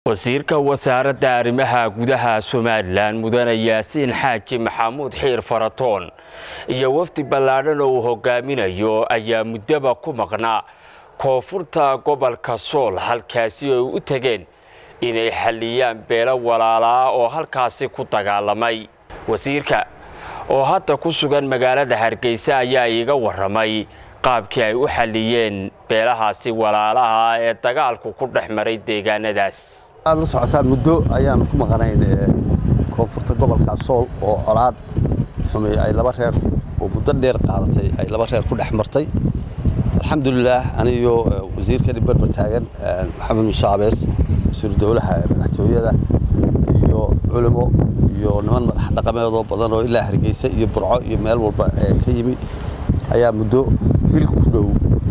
wasiirka wasaaradda arrimaha gudaha somalilan mudane yaasiin xaaji maxamuud xiir faratoon iyo wafdi ballaadhan oo uu hogaaminayo ayaa muddaba ku maqnaa koonfurta gobolka sool halkaasi ay u tegeen inay xalliyaan beelo walaalaa oo halkaasi ku dagaalamay wasiirka oo hadda ku sugan magaalada hargeysa ayaa iiga warramay qaabkii ay u xalliyeen beelahaasi walaalaha ee dagaalku ku dhex maray deegaanadaas aad la socotaan muddo ayaanu ku maqanayn koonfurta gobolka sool oo colaad xumi ay laba reer oo muddo dheer qaadatay ay laba reer ku dhex martay alxamdulilaah aniyo wasiirkani berber taagan maxamed muuse cabees wasiiru dowlaha madaxtooyada iyo culimo iyo niman madax dhaqameedoo badan oo ilaa hargeysa iyo burco iyo meel walba ka yimi ayaa muddo bil ku dhow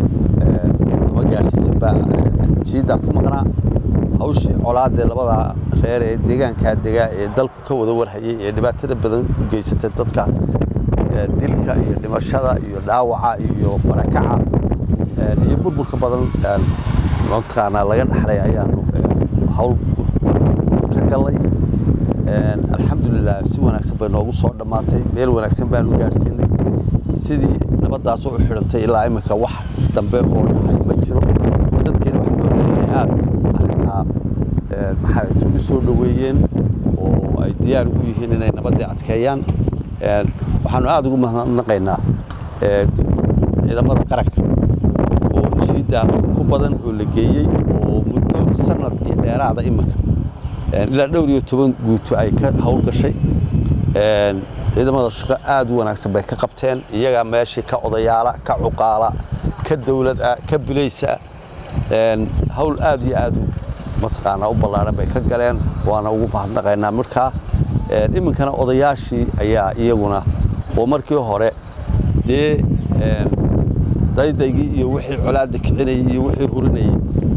ama gaadhsiisanba jiiddaa ku maqnaa hawshii colaadee labada reer ee deegaankaa degaa ee dalku ka wada warhayay ee dhibaatada badan u geysatay dadka dilka iyo dhimashada iyo dhaawaca iyo barakaca iyo burburka badan mataqaanaa laga dhaxlay ayaanu hawl ka gallay alxamdulilah si wanaagsan bay noogu soo dhammaatay meel wanaagsan baanu gaadhsiinay sidii nabaddaas u xidhantay ilaa iminka wax dambe oo dhacay ma jiro dadkeena waxaa moodaa inay aad arrintaa maxaa ugu soo dhoweeyeen oo ay diyaar ugu yihiin inay nabaddii adkeeyaan waxaanu aad ugu mahadnaqaynaa ciidamada qaranka oo jiidda ku badan oo la geeyey oo muddo sanad iyo dheeraada iminka ilaa dhowr iyo toban guuto ay ka howlgashay ciidamada shaqo aad u wanaagsan bay ka qabteen iyagaa meeshii ka odayaala ka cuqaala ka dawlad ah ka bulaysa hawl aad iyo aad mataqaanaa u ballaadhan bay ka galeen waana ugu mahadnaqaynaa markaa iminkana odayaashii ayaa iyaguna oo markii hore dee daydaygii iyo wixii colaadda kicinayay iyo wixii hurinayay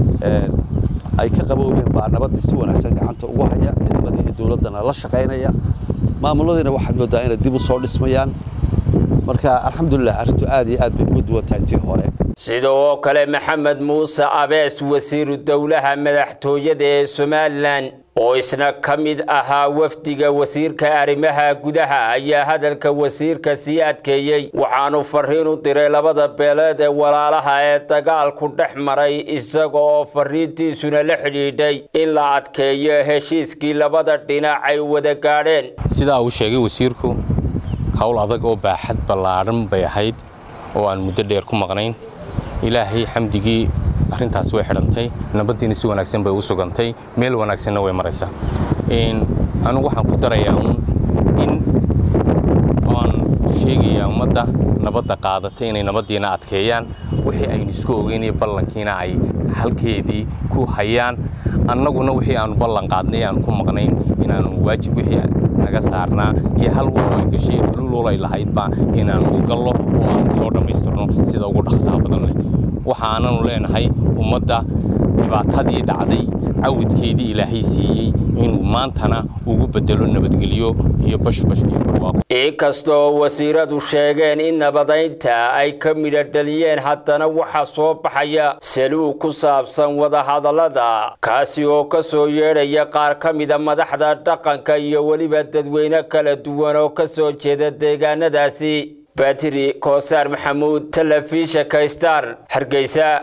ay ka qaboobeen baa nabaddii si wanaagsan gacanta ugu haya ciidamadii iyo dowladdana la shaqaynaya maamuladiina waxaad moodaa inay dib u soo dhismayaan marka alxamdulilah arrintu aad iyo aad bay uga duwan tahay tii hore sidoo kale maxamed muuse abees wasiiru dowlaha madaxtooyada ee somalilan oo isna ka mid ahaa wafdiga wasiirka arrimaha gudaha ayaa hadalka wasiirka sii adkeeyey waxaanu fariin u diray labada beeleed ee walaalaha ee dagaalku dhex maray isaga oo fariintiisuna la xidhiidhay in la adkeeyo heshiiskii labada dhinac ay wada gaadheen sidaa uu sheegay wasiirku howl adag oo baaxad ballaadhan bay ahayd oo aan muddo dheer ku maqnayn ilaahay xamdigii arrintaas way xidhantay nabaddiina si wanaagsan bay u sugantay meel wanaagsanna way maraysaa anugu waxaan ku darayaa uun in aan u sheegayaa ummadda nabadda qaadatay inay nabaddiina adkeeyaan wixii aynu isku ogeyn iyo ballankiina ay halkeedii ku hayaan annaguna wixii aanu ballan qaadnay aanu ku maqnayn inaanu waajib wixii naga saarnaa iyo hal walba ay gashay lululay lahaydba inaanu u gallo oo aanu soo dhammaystirno sida ugu dhaqsaha badan leh waxaananu leenahay ummadda dhibaatadii dhacday cawidkeedii ilaahay siiyey inuu maantana ugu bedelo nabadgelyo iyo bashbash iyo barwaaqo inkastoo wasiiradu sheegeen in nabadaynta ay ka midho dhaliyeen haddana waxaa soo baxaya saluug ku saabsan wadahadallada kaasi oo ka soo yeedhaya qaar ka mida madaxda dhaqanka iyo weliba dadweyne kala duwan oo ka soo jeeda deegaanadaasi batiri koosaar maxamuud telefishinka star hargeysa